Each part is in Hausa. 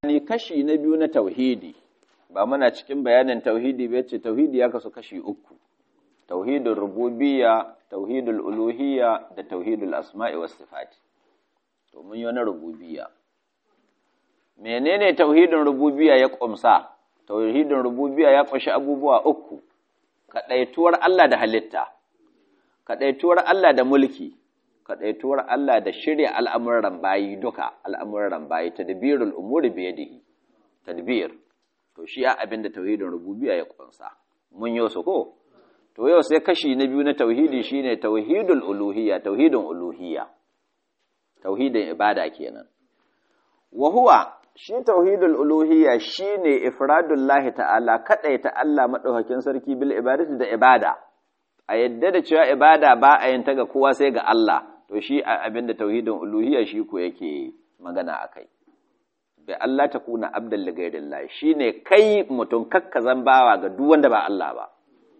ni kashi na biyu na tauhidi ba muna cikin bayanin tauhidi ba ce tauhidi ya kasu kashi uku tauhidul rububiyya tauhidul uluhiyya da tauhidul asma'i was sifati to mun yi wani rububiyya menene tauhidin rububiyya ya kumsa tauhidin rububiyya ya kunshi abubuwa uku kadaituwar Allah da halitta kadaituwar Allah da mulki kadaituwar Allah da shirya al'amuran bayi duka al'amuran bayi tadbirul umuri bi yadihi tadbir to shi ya abinda tauhidin rububiyya ya kunsa mun yi su ko to yau sai kashi na biyu na tauhidi shine tauhidul uluhiyya tauhidin uluhiyya tauhidin ibada kenan wa huwa shi tauhidul uluhiyya shine ifradullahi ta'ala kadaita Allah madaukakin sarki bil ibadati da ibada a yadda da cewa ibada ba a yin ta ga kowa sai ga Allah to shi abinda tauhidin uluhiyya shi ko yake magana akai bi Allah ta kuna abdal li ghairillah shine kai mutum kakkazan bawa ga duk wanda ba Allah ba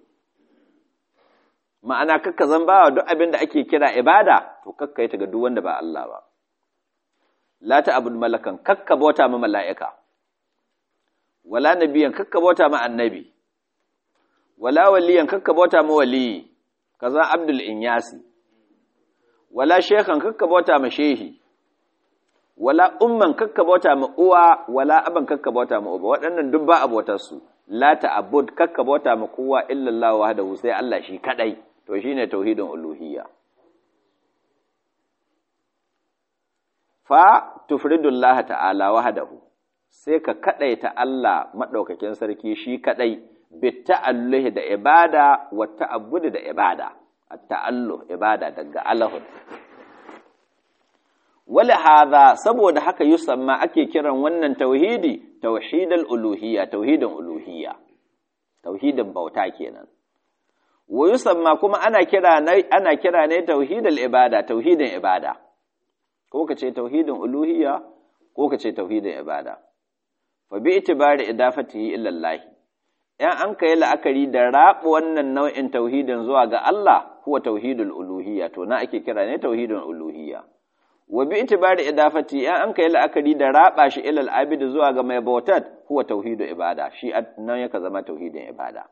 ma'ana kakkazan bawa duk abinda ake kira ibada to kakkai ta ga duk wanda ba Allah ba la ta'bud malakan kakka bauta ma mala'ika wala nabiyan kakka bauta ma annabi wala waliyan kakka bauta ma waliyi kaza abdul inyasi wala shekhan kakka bauta ma shehi wala umman kakka bauta ma uwa wala aban kakka bauta ma uba waɗannan duk ba abotar su la ta'bud kakka bauta ma kowa illa Allah wahdahu sai Allah shi kadai to shine tauhidin uluhiyya fa tufridullah ta'ala wahdahu sai ka kadaita Allah madaukakin sarki shi kadai bitta'alluhi da ibada wa ta'abbudi da ibada at-ta'alluh ibada daga alahun wala hadha saboda haka yusamma ake kiran wannan tauhidi tauhidul uluhiyya tauhidin uluhiyya tauhidin bauta kenan wa yusamma kuma ana kira ne ana kira ne tauhidul ibada tauhidin ibada ko kace tauhidin uluhiyya ko kace tauhidin ibada fa bi itibari idafatihi ila Allah ‘yan an ka yi la'akari da raɓa wannan nau'in tauhidin zuwa ga Allah kuwa tauhidul uluhiyya to na ake kira ne tauhidin uluhiyya wa bi itibari idafati ‘yan an ka yi la'akari da raɓa shi ilal abidi zuwa ga mai bautat kuwa tauhidul ibada shi nan yaka zama tauhidin ibada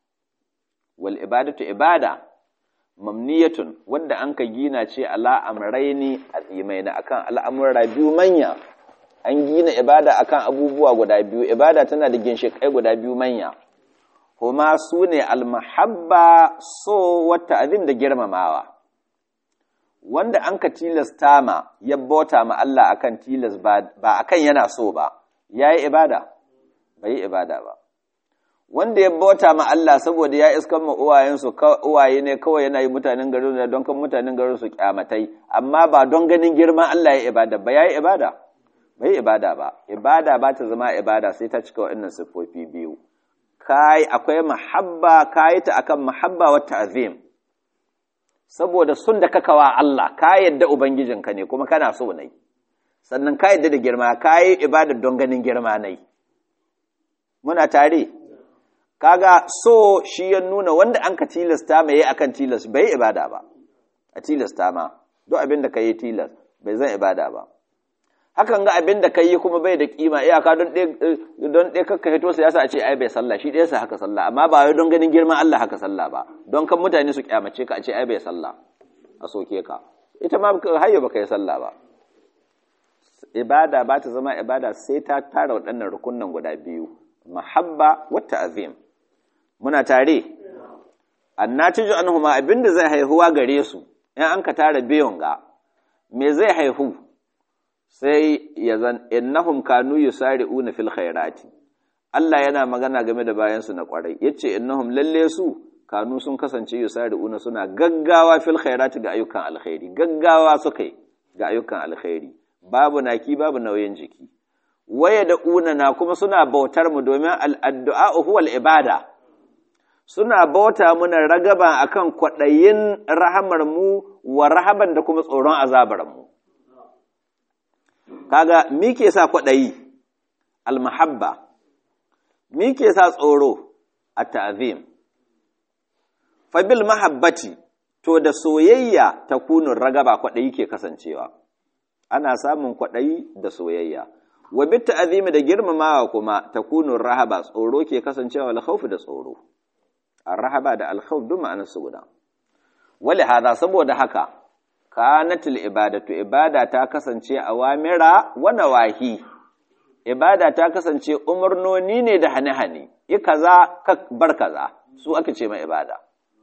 wal ibadatu ibada mamniyatun wadda an ka gina ce ala amraini azimaina akan al'amura biyu manya an gina ibada akan abubuwa guda biyu ibada tana da ginshiƙai guda biyu manya kuma su ne almahabba so wata azim da girmamawa wanda an ka tilasta ma ya bauta ma Allah akan tilas ba akan yana so ba ya yi ibada bai yi ibada ba wanda ya bauta ma Allah saboda ya iskan ma uwayensu uwaye ne kawai yana yi mutanen garin da don kan mutanen garin su kyamatai amma ba don ganin girman Allah ya ibada ba ya yi ibada bai ibada ba ibada ba ta zama ibada sai ta cika waɗannan siffofi biyu kai akwai mahabba kai ta akan mahabba wa ta'zim saboda sun da kakawa Allah ka yadda ubangijinka ne kuma kana so ne sannan ka yadda da girma kai ibada don ganin girma ne muna tare kaga so shi ya nuna wanda an ka tilasta mai akan tilas bai ibada ba a tilasta ma duk abin da ka yi tilas bai zan ibada ba hakan ga abin da kai kuma bai da kima iyaka don don ɗaya kakka hito sa yasa a ce ai bai sallah shi ɗaya sa haka sallah amma ba wai don ganin girman Allah haka sallah ba don kan mutane su kyamace ka a ce ai bai sallah a soke ka ita ma hayyo baka yi sallah ba ibada ba ta zama ibada sai ta tara waɗannan rukunan guda biyu mahabba wa ta'zim muna tare annatiju anhuma abinda zai haihuwa gare su in an ka tara biyun ga me zai haihu sai ya zan innahum kanu yusari'una fil khairati Allah yana magana game da bayansu na kwarai yace innahum lalle su kanu sun kasance yusari'una suna gaggawa fil khairati ga ayyukan alkhairi gaggawa suka yi ga ayyukan alkhairi babu naki babu nauyin jiki waya da una na kuma suna bautar mu domin al'addu'a huwal ibada suna bauta muna ragaban akan kwaɗayin rahamar mu wa rahaban da kuma tsoron azabar mu kaga mi ke sa kwaɗayi almahabba mi ke sa tsoro a ta'azim fabil mahabbati to da soyayya ta kunun ragaba kwaɗayi ke kasancewa ana samun kwaɗayi da soyayya wa bit ta'zimi da girmamawa kuma takunu rahaba tsoro ke kasancewa al khawf da tsoro ar rahaba da al khawf duk ma'anar su guda wali hada saboda haka kanatul ibadatu ibada ta kasance awamira wa nawahi ibada ta kasance umarnoni ne da hane-hane yi kaza ka bar kaza su aka ce mai ibada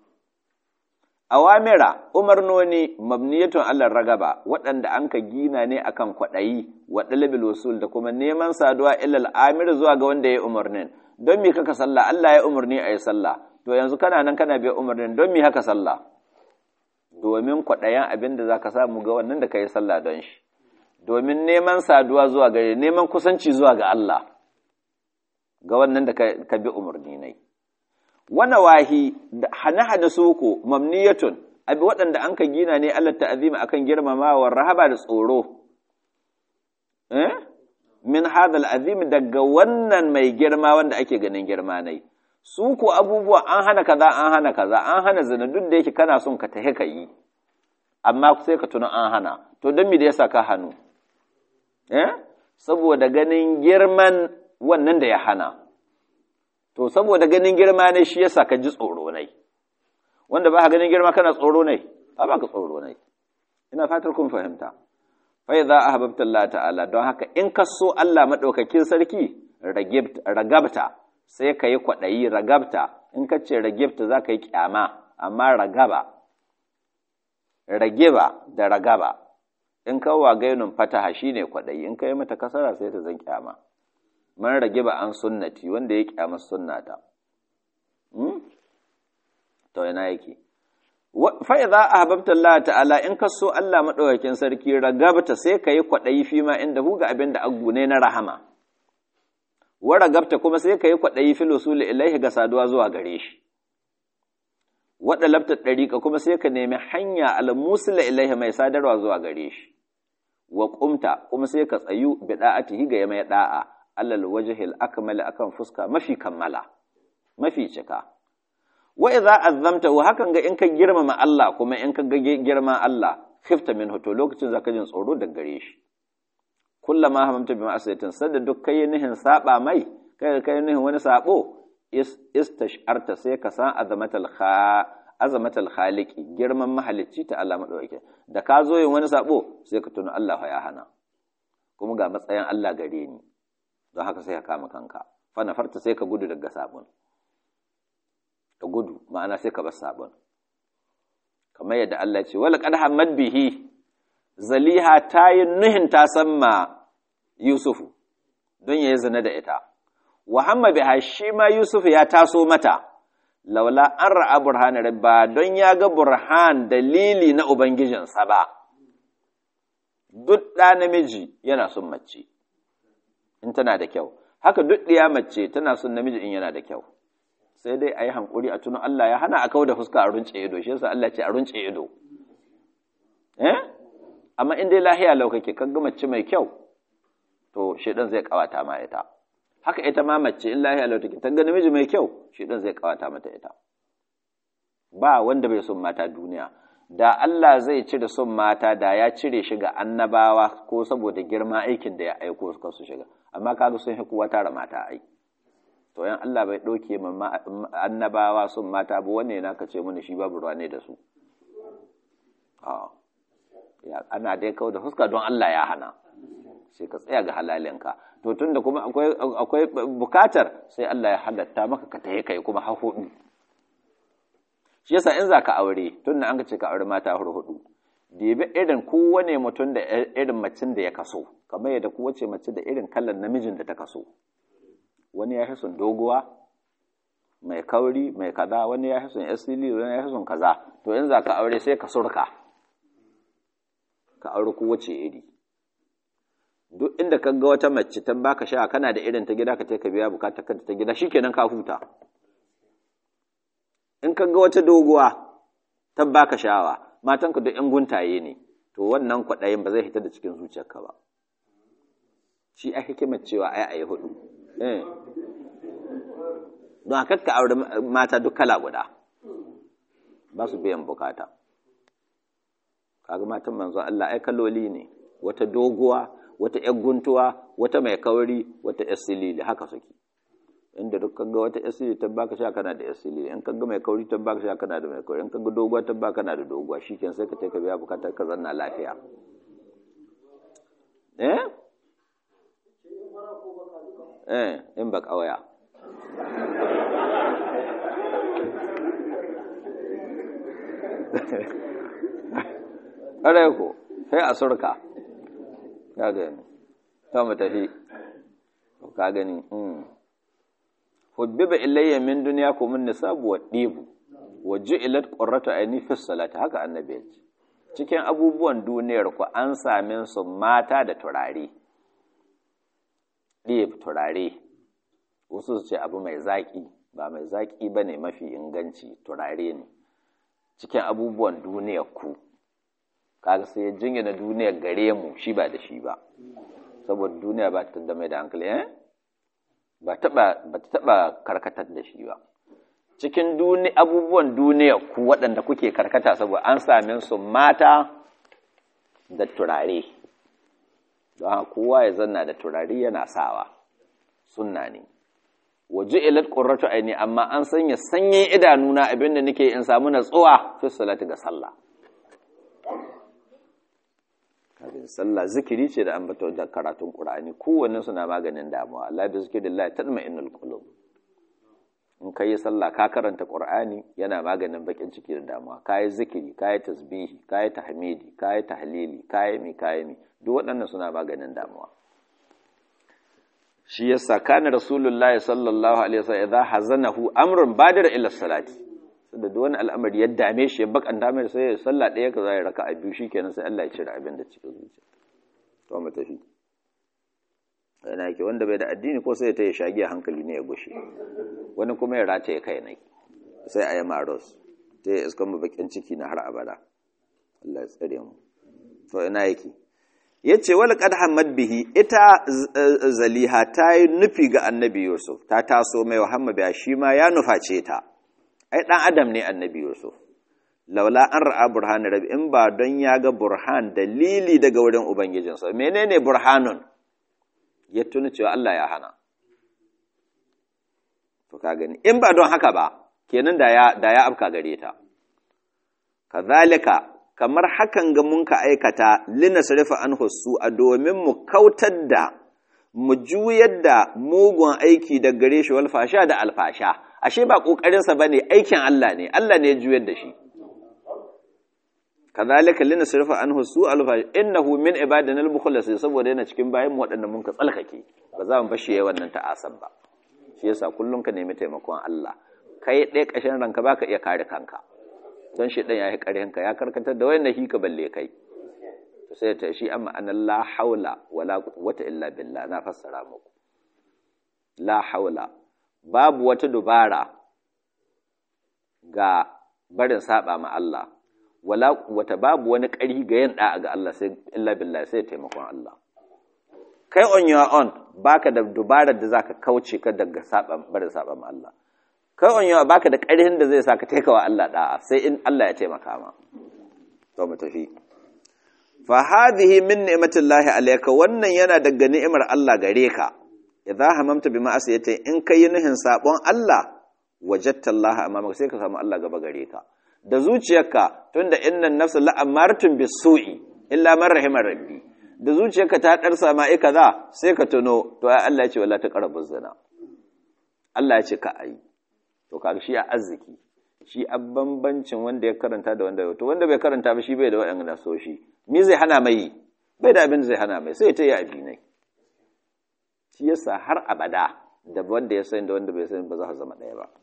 awamira umarnoni mabniyatun Allah ragaba waɗanda an ka gina ne akan kwaɗayi wa ɗalibil usul da kuma neman saduwa ilal amir zuwa ga wanda ya umarnin don me kaka sallah Allah ya umarni a yi sallah to yanzu kana nan kana biya umarnin don me haka sallah domin kwaɗayan abin da za ka samu ga wannan da ka yi sallah don shi domin neman saduwa zuwa gare neman kusanci zuwa ga Allah ga wannan da ka bi umarni nai wana wahi hane-hane soko mamniyatun abi waɗanda an ka gina ne Allah ta'azima akan girmamawa rahaba da tsoro eh min hadal azim daga wannan mai girma wanda ake ganin girma nai su ko abubuwa an hana kaza an hana kaza an hana zina duk da yake kana son ka tahe ka yi amma sai ka tuna an hana to don me da yasa ka hannu eh saboda ganin girman wannan da ya hana to saboda ganin girma ne shi yasa ka ji tsoro nai wanda ba ka ganin girma kana tsoro nai ba ba ka tsoro nai ina fatar kun fahimta fa idza ahbabta Allah ta'ala don haka in ka so Allah madaukakin sarki ragabta sai ka yi kwaɗayi ragabta in ka ce ragibta za ka yi kyama amma ragaba ragiba da ragaba in ka wa gainun fataha shine kwaɗayi in ka yi mata kasara sai ta zan kyama man ragiba an sunnati wanda ya kyama sunnata to ina yake fa idza ahbabta Allah ta'ala in ka so Allah madaukakin sarki ragabta sai ka yi kwaɗayi fi ma inda hu ga abin da agune na rahama wa ragabta kuma sai ka yi kwaɗayi fil usuli ilaihi ga saduwa zuwa gare shi waɗa labta ɗariƙa kuma sai ka nemi hanya al-musila ilaihi mai sadarwa zuwa gare shi wa ƙumta kuma sai ka tsayu bi da'atihi ga mai da'a alal wajhil akmal akan fuska mafi kammala mafi cika wa idza azzamta wa hakan ga in ka girmama Allah kuma in ka ga girman Allah khifta minhu to lokacin zaka jin tsoro daga gare shi kullama hamamta bi ma'asiyatin sadda duk kai nihin saba mai kai kai nihin wani sabo istasharta sai ka san azamatal kha azamatal khaliqi girman mahalicci ta Allah madauke da ka zo yin wani sabo sai ka tuna Allah ya hana kuma ga matsayin Allah gare ni don haka sai ka kama kanka fa nafarta sai ka gudu daga sabon ka gudu ma'ana sai ka bar sabon kamar yadda Allah ya ce wala qad hamad bihi zaliha ta yi nuhin ta samma Yusufu don ya yi zina da ita wa hamma biha shi ma Yusuf ya taso mata laula an ra'a burhan rabba don ya ga burhan dalili na ubangijinsa ba duk ɗa namiji yana son mace in tana da kyau haka duk ɗiya mace tana son namiji in yana da kyau sai dai a yi hankuri a tunan Allah ya hana a kawo da fuska a runce ido shi yasa Allah ce a runce ido eh amma in dai lahiya lau kake kan ga mace mai kyau to shedan zai kawata ma ita haka ita ma mace in lahiya lau take ta ga namiji mai kyau shedan zai kawata mata ita ba wanda bai son mata duniya da Allah zai cire son mata da ya cire shi ga annabawa ko saboda girma aikin da ya aiko suka su shiga amma kaga sun hi kowa tara mata ai to yan Allah bai ɗauke ma annabawa son mata ba wanne na ka ce mana shi babu ruwa ne da su ana dai kawo da fuska don Allah ya hana sai ka tsaya ga halalinka to tunda kuma akwai akwai bukatar sai Allah ya halatta maka ka taye kai kuma har hudu shi yasa in zaka aure tunda an ka ce ka aure mata har hudu dibi irin kowane mutum da irin macin da ya kaso kamar yadda kowace mace da irin kallon namijin da ta kaso wani ya fi son doguwa mai kauri mai kaza wani ya fi son asili wani ya fi son kaza to in zaka aure sai ka surka ka aure kowace iri duk inda ka ga wata mace ta baka sha kana da irin ta gida ka ka biya bukatar kanta ta gida shikenan ka huta in ka ga wata doguwa ta baka sha'awa matanka duk yan guntaye ne to wannan kwaɗayin ba zai hita da cikin zuciyarka ba shi a hikimar cewa ai a yi hudu don haka ka aure mata duk kala guda ba su biyan bukata kaga matan manzo Allah ai kaloli ne wata doguwa wata ‘yar guntuwa wata mai kauri wata ‘yar silili haka suke inda duk kaga wata ‘yar silili ta baka sha kana da ‘yar silili in kaga mai kauri ta baka sha kana da mai kauri in kaga doguwa ta baka kana da doguwa shikenan sai ka ce ka biya bukatar ka zanna lafiya eh eh in ba kawaya ƙarai ko sai a surka ka gani ta mu tafi ka gani hubbiba ilayya min duniya ko min nisabu wa dibu wa ju'ilat qurratu ayni fi salati haka annabi ya ce cikin abubuwan duniyar ku an same su mata da turare ɗib turare wasu su ce abu mai zaƙi ba mai zaƙi ba ne mafi inganci turare ne cikin abubuwan duniyar ku kaga sai ya jingina duniyar gare mu shi ba da shi ba saboda duniya ba ta da mai da hankali eh ba ta taɓa karkatar da shi ba cikin abubuwan duniya ku waɗanda kuke karkata saboda an same su mata da turare don kowa ya zanna da turare yana sawa sunna ne waje ilat qurratu aini amma an sanya sanyin idanuna abinda nake in samu natsuwa fi salati ga sallah kafin sallah zikiri ce da ambato da karatun qur'ani kowanne suna maganin damuwa Allah bi zikrillah tatma'innul qulub in ka yi sallah ka karanta qur'ani yana maganin bakin ciki da damuwa ka yi zikiri ka yi tasbihi ka yi tahmidi ka yi tahlili ka yi mi ka yi mi duk waɗannan suna maganin damuwa shi yasa kana rasulullahi sallallahu alaihi wasallam idza hazanahu amrun badira ila salati da duk wani al'amari ya dame shi ya bakanta mai sai ya sallah ɗaya ka zai raka a biyu shikenan sai Allah ya cire abin da cikin zuciya to mu tafi yana yake wanda bai da addini ko sai ta yi shagi a hankali ne ya gushe wani kuma ya rataye kai ne sai a yi maros ta yi iskan mu bakin ciki na har abada Allah ya tsare mu to ina yake ya ce wal qad hamad bihi ita zaliha ta yi nufi ga annabi yusuf ta taso mai muhammad ya shi ma ya nuface ta ai dan adam ne annabi yusuf laula an ra'a burhan rabbi in ba don ya ga burhan dalili daga wurin ubangijinsa menene burhanun ya tuna cewa Allah ya hana to ka gani in ba don haka ba kenan da ya da ya afka gare ta kazalika kamar hakan ga mun ka aikata linasrifa anhu a domin mu kautar da mu juyar da mugun aiki da gare shi wal fasha da alfasha ashe ba kokarin sa bane aikin Allah ne Allah ne ya juyar da shi kazalika linasrifa anhu su alfasha innahu min ibadina al-mukhlasin saboda yana cikin bayan mu waɗanda mun ka tsalkake ba za mu bashi yayin wannan ta'asab ba shi yasa kullum ka nemi taimakon Allah kai ɗaya ƙashin ranka baka iya kare kanka don shi ɗan ya yi ƙarhinka ya karkatar da wayan ka balle kai to sai ta shi amma an la haula wala quwwata illa billah na fassara muku la haula babu wata dubara ga barin saba ma Allah wala quwwata babu wani ƙari ga yin da'a ga Allah sai illa billah sai taimakon Allah kai on your own baka da dubarar da zaka kauce ka daga saba barin saba ma Allah kai on your baka da ƙarfin da zai sa ka taikawa Allah da'a sai in Allah ya taimaka ma to mu tafi fa hadhihi min ni'matillahi alayka wannan yana daga ni'imar Allah gare ka idza hamamta bi ma'asiyati in kai nuhin sabon Allah wajadta Allah amama sai ka samu Allah gaba gare ka da zuciyarka tunda innan nafsa la'amartun bisu'i illa man rahimar rabbi da zuciyarka ta darsa ma ai kaza sai ka tuno to ai Allah ya ce wala taqrabu zina Allah ya ce ka ayi to kaga shi a arziki shi a bambancin wanda ya karanta da wanda ya to wanda bai karanta ba shi bai da waɗanda so shi me zai hana mai bai da abin da zai hana mai sai ta yi abi ne shi yasa har abada da wanda ya sani da wanda bai sani ba za su zama ɗaya ba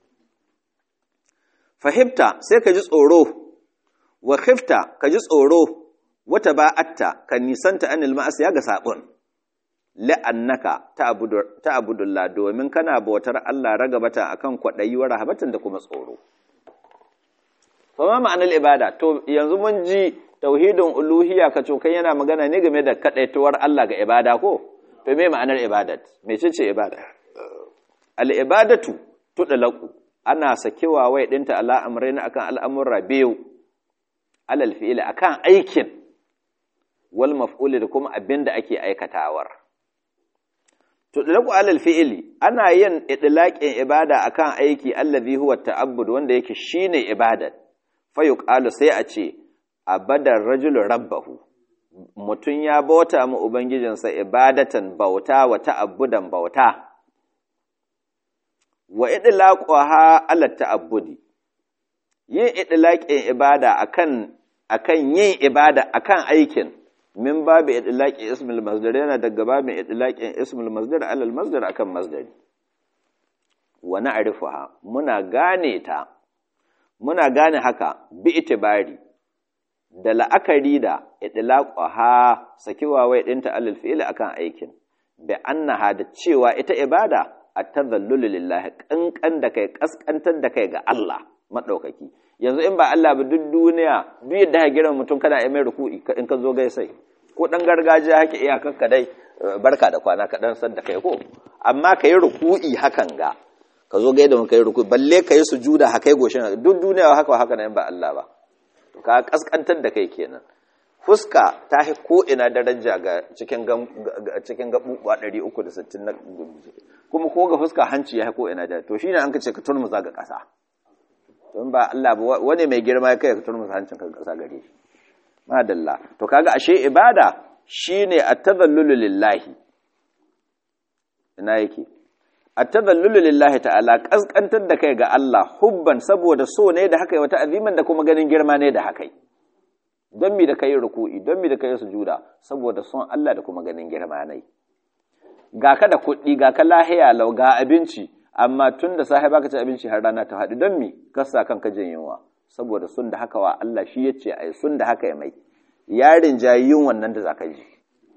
fahimta sai ka ji tsoro wa khifta ka ji tsoro wata ba'atta ka nisanta anil ma'asiya ga sabon la'annaka ta'budullah domin kana bautar Allah ragabata akan kwadayi wa rahabatan da kuma tsoro to ma ma'anar ibada to yanzu mun ji tauhidin uluhiyya ka cokan yana magana ne game da kadaituwar Allah ga ibada ko to me ma'anar ibadat mecece ibada al ibadatu tudlaqu ana sakewa wai dinta ala amrayna akan al'amurra biyu alal fi'li akan aikin wal maf'ul da kuma abin da ake aikatawar tudlaqu alal fi'li ana yin idlaqin ibada akan aiki allazi huwa ta'abbud wanda yake shine ibada fa yuqalu sai a ce abadar rajulu rabbahu mutun ya bauta mu ubangijinsa ibadatan bauta wa ta'abbudan bauta wa idlaquha ala ta'abbudi yin idlaqin ibada akan akan yin ibada akan aikin min babu idlaqi ismul masdar yana daga babin idlaqin ismul masdar ala al masdar akan masdari wa na'rifuha muna gane ta muna gane haka bi itibari da la'akari da idlaquha sakiwa wai dinta alal fi'li akan aikin bi annaha da cewa ita ibada at-tadhallul lillahi kankan da kai kaskantar da kai ga Allah madaukaki yanzu in ba Allah ba duk duniya duk yadda ka gira mutum kana yi mai ruku'i in ka zo gaisai ko dan gargajiya hake iyakar dai barka da kwana ka dan san da kai ko amma ka yi ruku'i hakan ga ka zo gaida mun kai ruku'i balle ka yi sujuda haka goshin duk duniya haka haka nan ba Allah ba to ka kaskantar da kai kenan fuska ta hi ko ina daraja ga cikin cikin gabubuwa 360 na kuma ko ga fuska hanci ya ko ina da to shine an kace ka turmuza ga kasa don ba Allah ba wani mai girma ya kai ka turmuza hancin ka kasa gare shi madalla to kaga ashe ibada shine at-tadhallulu lillahi ina yake at-tadhallulu lillahi ta'ala kaskantar da kai ga Allah hubban saboda so ne da haka wata aziman da kuma ganin girma ne da haka don mi da kai ruku'i don mi da kai sujuda saboda son Allah da kuma ganin girma ne ga ka da kuɗi ga ka lahiya lau ga abinci amma tun da sahiba ka ci abinci har rana ta haɗu don mi kasa kanka jin yunwa saboda sun da haka wa Allah shi ya ce ai sun da haka ya mai yarin jayin wannan da zaka ji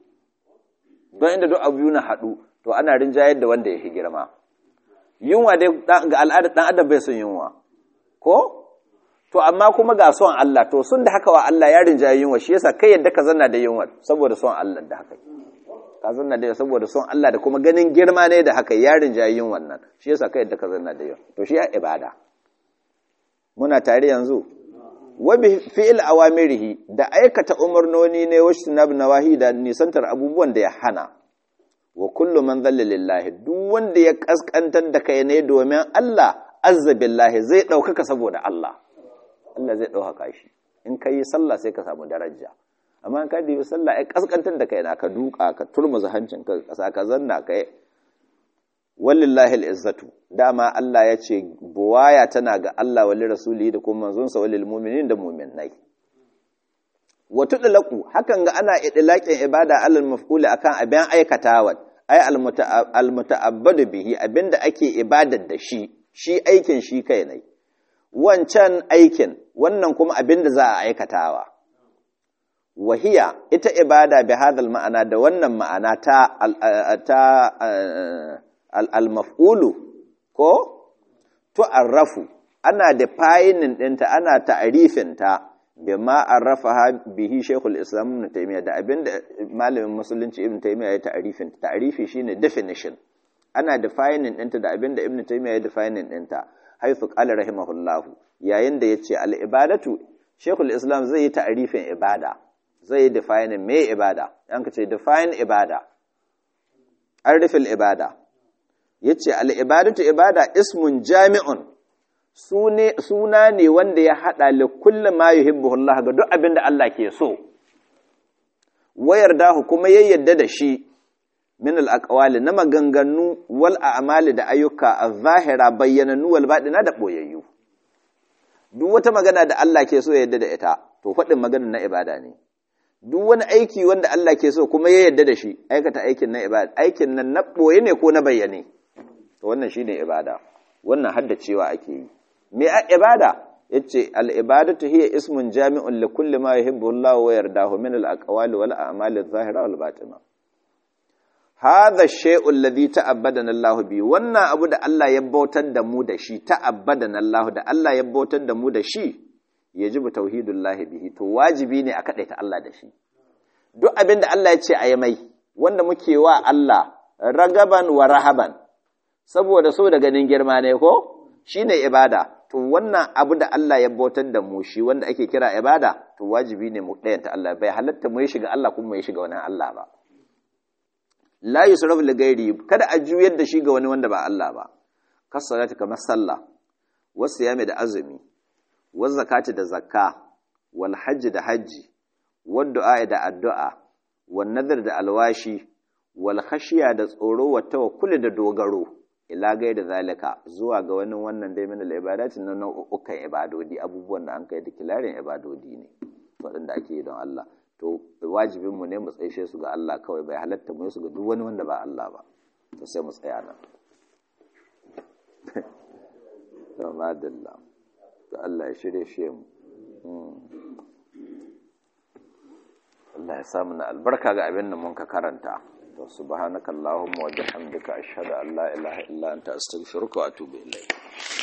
don inda duk abu na haɗu to ana rinjayar da wanda ya fi girma yunwa dai ga al'adar ɗan adam bai son yunwa ko to amma kuma ga son Allah to sun da haka wa Allah ya rinjaye yunwa shi yasa kai yadda ka zanna da yunwa saboda son Allah da haka ka zanna da saboda son Allah da kuma ganin girma ne da haka ya rinjaye yin wannan shi yasa kai yadda ka zanna da yunwa to shi ya ibada muna tare yanzu wa bi fi'il awamirihi da aikata umarnoni ne wa shinab nawahi da nisantar abubuwan da ya hana wa kullu man dhalla lillahi duk wanda ya kaskantar da kai ne domin Allah azza billahi zai daukaka saboda Allah Allah zai ɗaukaka shi in ka yi sallah sai ka samu daraja amma in ka dibi sallah ai kaskantar da kai na ka duka ka turmuza hancin ka kasa ka zanna ka walillahi al'izzatu dama Allah ya ce buwaya tana ga Allah wali rasuli da kuma manzonsa walil mu'minin da mu'minai wa tudlaqu hakan ga ana idlaqin ibada alal maf'ul akan abin aikatawa ai al muta'abbadu bihi abinda ake ibadar da shi shi aikin shi kai ne wancan aikin wannan kuma abin da za a aikatawa wahiya ita ibada bi hadal ma'ana da wannan ma'ana ta ta al-maf'ulu ko tu'arrafu ana defining ɗinta ana ta'arifin ta bima arrafaha bihi Sheikhul Islam Ibn Taymiyyah da abinda malamin musulunci Ibn Taymiyyah ya ta'arifin ta'arifi shine definition ana defining ɗinta da abinda Ibn Taymiyyah ya defining ɗinta haithu qala rahimahullahu yayin da yace al-ibadatu Sheikhul Islam zai yi ta'arifin ibada zai yi define me ibada yan ka ce define ibada arifil ibada yace al-ibadatu ibada ismun jami'un suna ne wanda ya hada li kulli ma yuhibbuhu Allah ga duk abin da Allah ke so wayar dahu kuma yayyadda da shi min al-aqwali na maganganu wal a'mali da ayyuka az-zahira bayyananu wal baɗina da boyayyu duk wata magana da Allah ke so ya yadda da ita to faɗin maganar na ibada ne duk wani aiki wanda Allah ke so kuma ya yadda da shi aikata aikin na ibada aikin nan na boye ne ko na bayyane to wannan shine ibada wannan haddacewa ake yi me a ibada yace al ibadatu hiya ismun jami'un li kulli ma yuhibbu Allah wa yardahu min al aqwali wal a'mali adh-dhahira wal batina hadha shay'u alladhi ta'abbadana Allah bi wannan abu da Allah ya bautar da mu da shi ta'abbadana Allah da Allah ya bautar da mu da shi yajibu tauhidullah bihi to wajibi ne a kadaita Allah da shi duk abin da Allah ya ce a yi mai wanda muke wa Allah ragaban wa rahaban saboda so da ganin girma ne ko shine ibada to wannan abu da Allah ya bautar da mu shi wanda ake kira ibada to wajibi ne mu ɗayanta Allah bai halatta mu ya shiga Allah kuma mu ya shiga wani Allah ba la yusrafu li ghairi kada a juyar da shi ga wani wanda ba Allah ba kasalati kamar sallah wasu yami da azumi wa zakati da zakka wal hajji da hajji wad du'a da addu'a wan nadar da alwashi wal khashiya da tsoro wa tawakkul da dogaro ila gai da zalika zuwa ga wani wannan dai min al-ibadati na nau'ukan ibadodi abubuwan da an kai da kilarin ibadodi ne waɗanda ake yi don Allah to wajibin mu ne mu tsaishe su ga Allah kawai bai halatta mu su ga duk wani wanda ba Allah ba to sai mu tsaya nan to madalla to Allah ya shirye shi mu Allah ya samu na albarka ga abin da mun ka karanta to subhanakallahumma wa bihamdika ashhadu an la ilaha illa anta astaghfiruka wa atubu ilayk